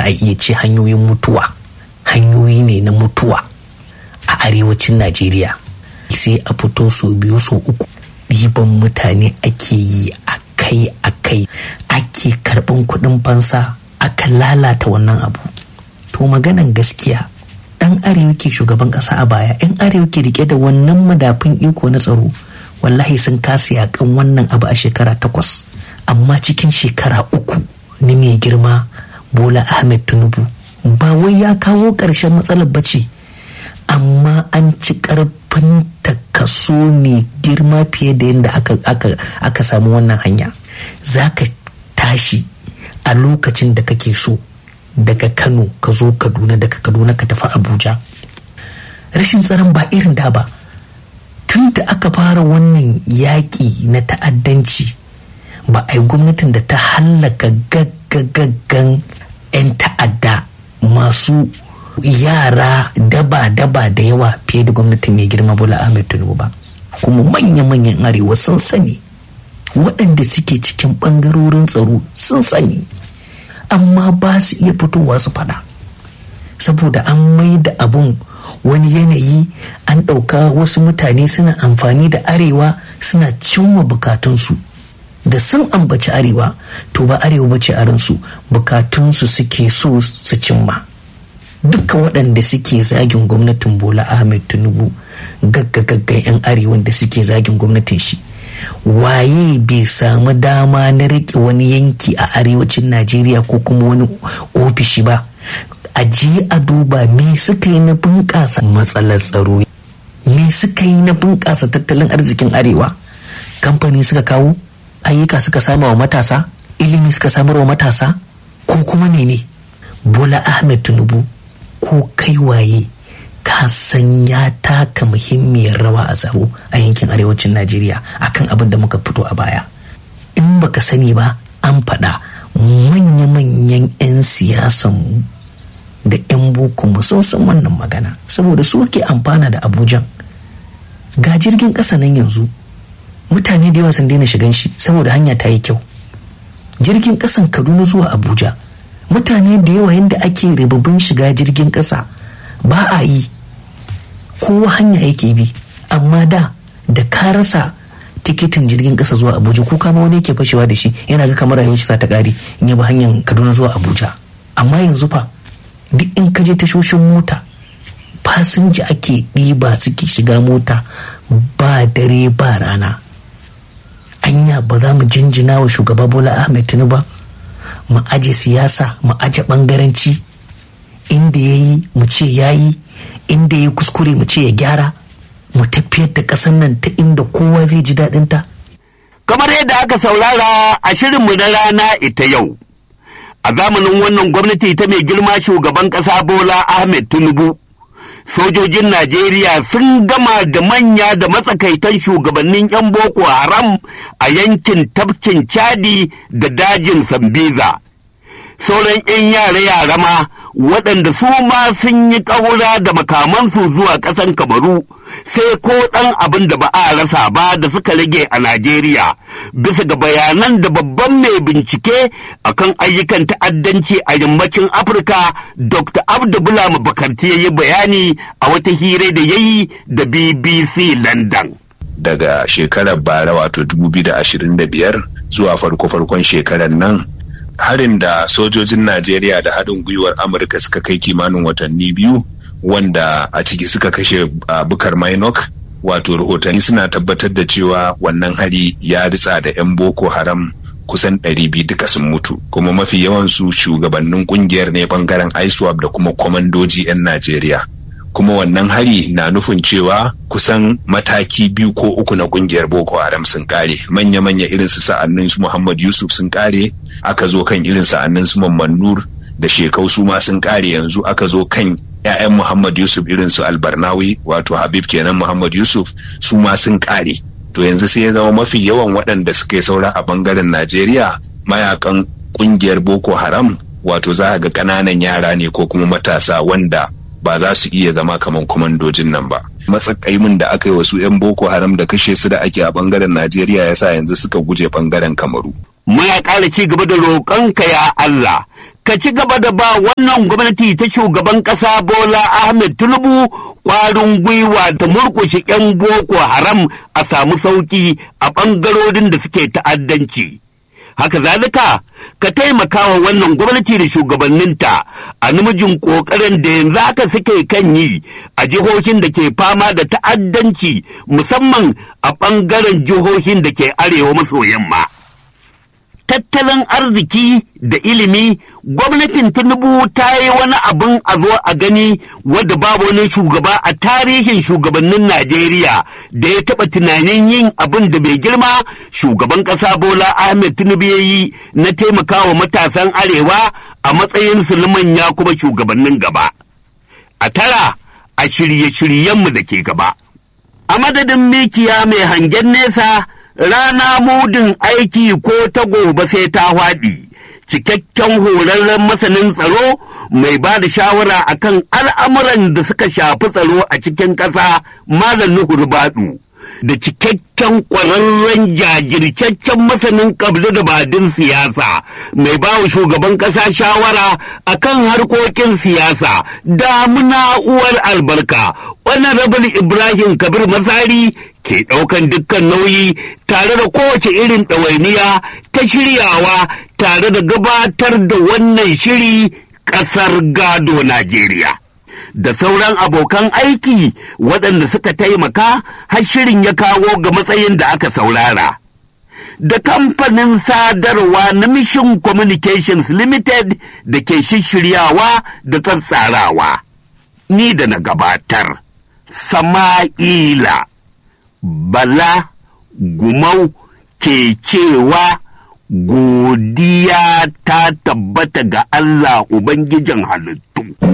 a iya ce hanyoyin mutuwa hanyoyi ne na mutuwa a arewacin najeriya sai a fito so biyu so uku ɗiban mutane ake yi akai akai ake karɓan kuɗin fansa aka lalata wannan abu to maganan gaskiya ɗan arewa ke shugaban ƙasa a baya yan arewa ke rike da wannan madafin iko na tsaro wallahi sun kasa yakan wannan abu a shekara takwas amma cikin shekara uku na mai girma bola ahmed tinubu ba wai ya kawo ƙarshen matsalar bace amma an ci ƙarfin kaso mai girma fiye da yadda aka, aka, aka samu wannan hanya za ka tashi a lokacin da kake so daga kano ka zo kaduna daga kaduna ka tafi abuja rashin tsaron ba irin da ba tun da aka fara wannan yaƙi na ta'addanci ba a yi gwamnatin da ta hallaka gaggagaggan 'yan ta'adda masu yara daba-daba da yawa fiye da gwamnatin mai girma bola ahmed tinubu ba kuma manya-manyan arewa sun sani waɗanda suke cikin ɓangarorin tsaro sun sani amma ba su iya fitowa su faɗa saboda an mai da abun wani yanayi an ɗauka wasu mutane suna amfani da arewa suna cimma bukatunsu da sun ambaci arewa to ba arewa ba ce a ransu bukatunsu suke so su cimma duka waɗanda suke zagin gwamnatin bola ahmed tinubu gaggagaggan 'yan arewan da suke zagin gwamnatin shi waye bai samu dama na riƙe wani yanki a arewacin najeriya ko kuma wani ofishi ba a je a duba me suka yi na bunƙasa matsalar tsaro me suka yi na bunƙasa tattalin arzikin arewa kamfani suka kawo ayyuka suka sama wa matasa ilimi suka samar wa matasa ko kuma ne ne bola ahmed tinubu ko kai waye ka san ya taka muhimmiyar rawa a tsaro a yankin arewacin najeriya akan abin da muka fito a baya in baka sani ba an faɗa manya-manyan 'yan siyasanmu da 'yan bokonmu sun san wannan magana saboda su ke amfana da abujan ga jirgin ƙasa nan yanzu mutane da yawa sun daina shigan shi saboda hanya ta yi kyau jirgin ƙasan kaduna zuwa abuja mutane da yawa yadda ake ribabin shiga jirgin ƙasa ba a yi kowa hanya yake bi amma da da ka rasa tikitin jirgin ƙasa zuwa abuja ko kama wani yake fashewa da shi yana ga kamar rayuwar sa ta ƙare in ya bi hanyar kaduna zuwa abuja amma yanzu fa duk in ka je tashoshin mota fasinja ake ɗiba suke shiga mota ba dare ba rana anya ba za mu jinjina wa shugaba bola ahmed tinubu ba mu aje siyasa mu aje bangaranci inda ya yi mu ce ya yi inda ya kuskure mu ce ya gyara mu tafiyar da ƙasar nan ta inda kowa zai ji daɗinta. kamar yadda aka saurara a shirinmu na rana ita yau a zamanin wannan gwamnati ta mai girma shugaban ƙasa bola ahmed tinubu sojojin najeriya sun gama da manya da matsakaitan shugabannin 'yan boko haram a yankin tafkin chadi da dajin sambiza sauran 'yan yare-yare ma waɗanda su ma sun yi ƙaura da makamansu zuwa ƙasan kamaru sai ko ɗan abin da ba a rasa ba da suka rage a Najeriya bisa ga bayanan da babban mai bincike akan ayyukan ta'addanci a yammacin Afirka Dr. Abdullah Bakarti ya yi bayani a wata hira da ya yi da BBC London. Daga shekarar bara wato 2025 zuwa farko-farkon shekarar nan harin da sojojin Najeriya da haɗin gwiwar Amurka suka kai kimanin watanni biyu wanda a ciki suka kashe uh, bukar minok wato rahotanni suna tabbatar da cewa wannan hari ya ritsa da 'yan boko haram kusan 200 duka sun mutu kuma mafi yawansu shugabannin kungiyar ne bangaren iswap da kuma kwamandoji 'yan najeriya kuma wannan hari na nufin cewa kusan mataki biyu ko uku na kungiyar boko haram sun kare manya-manya irin su sa'annin su muhammad yusuf sun kare aka zo kan irin sa'annin su mamman nur da shekau su ma sun kare yanzu aka zo kan 'ya'yan Muhammad Yusuf irin su Albarnawi wato Habib kenan Muhammad Yusuf su ma sun kare. To yanzu sai ya zama mafi yawan waɗanda suka saura a bangaren Najeriya mayakan ƙungiyar Boko Haram wato za ga ƙananan yara ne ko kuma matasa wanda ba za su iya zama kamar kwamandojin nan ba. Matsakaimin da aka yi wasu 'yan Boko Haram da kashe su da ake a bangaren Najeriya ya sa yanzu suka guje bangaren Kamaru. Muna ƙara ci gaba da roƙonka ya Allah ka ci gaba da ba wannan gwamnati ta shugaban ƙasa Bola Ahmed Tinubu ƙwarin gwiwa ta murƙushe 'yan Boko Haram a samu sauƙi a ɓangarorin da suke ta'addanci. Haka zalika, ka taimaka wa wannan gwamnati da shugabanninta a namijin ƙoƙarin da yanzu haka suke kan yi a jihohin da ke fama da ta'addanci musamman a ɓangaren jihohin da ke arewa maso yamma. tattalin arziki da ilimi gwamnatin tinubu ta yi wani abin a zo a gani wadda babu wani shugaba a tarihin shugabannin najeriya da ya taɓa tunanin yin abin da bai girma shugaban ƙasa bola ahmed tinubu ya yi na taimakawa matasan arewa a matsayinsu na manya kuma shugabannin gaba a tara a shirye-shiryenmu da ke gaba a madadin mikiya mai hangen nesa rana mudin aiki ko ta gobe sai ta faɗi cikakken horarren masanin tsaro mai ba da shawara akan al'amuran da suka shafi tsaro a cikin ƙasa malam nuhu baɗu da cikakken ƙwararren jajircaccen masanin kabda da badin siyasa mai ba wa shugaban ƙasa shawara akan harkokin siyasa damuna uwar albarka honorable ibrahim kabir masari ke ɗaukan dukkan nauyi tare da kowace irin ɗawainiya ta shiryawa tare da gabatar da wannan shiri ƙasar gado Najeriya. Da sauran abokan aiki waɗanda suka taimaka har shirin ya kawo ga matsayin da aka saurara. Da kamfanin sadarwa na Mission Communications Limited da ke shishiryawa da tsatsarawa. Ni da na gabatar, Sama'ila. Bala Gumau ke cewa godiya ta tabbata ga Allah Ubangijin halittu.